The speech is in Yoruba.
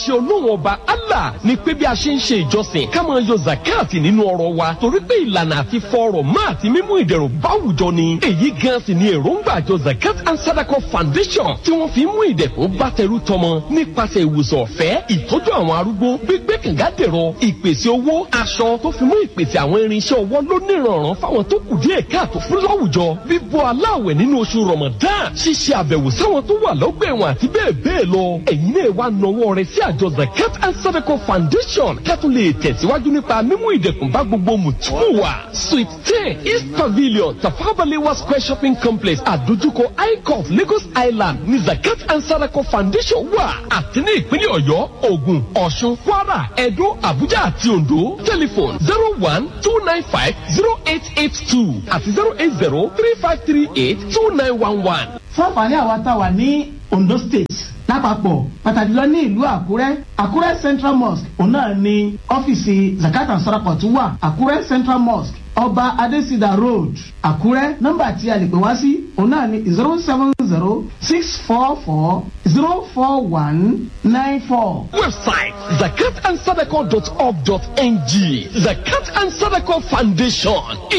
ṣe olóhùn ọba allah ni pé bí a ṣe ń ṣe ìjọsìn ká máa yọ zakati nínú ọrọ̀ wa torí pé ìlànà àti fọrọ̀ má àti mímú ìdẹ̀rùn báwùjọ ni èyí gan sì ni èròǹgbà àjọ zakat and sadako foundation tí wọ́n fi mú ìdẹ̀kùn bá tẹrú tọmọ nípasẹ̀ ìwòsàn ọ̀fẹ́ ìtọ́jú àwọn arúgbó gbígbé kàngádẹ̀rọ ìpèsè owó aṣọ tó fi mú ìpèsè àwọn irinṣẹ́ ọwọ́ lónìrànràn fáwọn tó kù díẹ̀ káàtó fún láwùjọ bíbọ́ aláwẹ̀ nínú oṣù ramadan ṣíṣe àbẹ̀wò sáwọn tó wà lọ́gbà ẹ̀wọ̀n àti bẹ́ẹ̀ bẹ́ẹ̀ lọ ẹ̀yin náà wá nawọ́ rẹ̀ sí àjọ zakat and sadako foundation kẹ́tù lè tẹ̀síwájú nípa mímú ìdẹ̀kùn bá gbogbo mùtúmù wa suite ten east pavilion tafabalewa square shopping complex àdójúkọ icof lagos island ní zakat and sadako foundation wà àti ní ìpínlẹ̀ ọ̀yọ́ ògùn ọ̀ṣun kwara ẹ̀dó àbújá àti oǹdó telephone zero one two nine five zero eight eight two àti zero eight zero three five three eight two nine one one. fún àǹfààní àwa tá a wà ní ondo state lápapọ̀ pàtàkì lọ ní ìlú àkúrẹ́ àkúrẹ́ central mosque òun náà ni ọ́fíìsì zakat and sadaqah tún wà àkúrẹ́ central mosque ọba adesida road àkúrẹ́ nọ́mbà tí a lè pè wá sí òun náà ni zero seven zero six four four zero four one nine four. website zakatandsadako.org.ng zakat and sadako foundation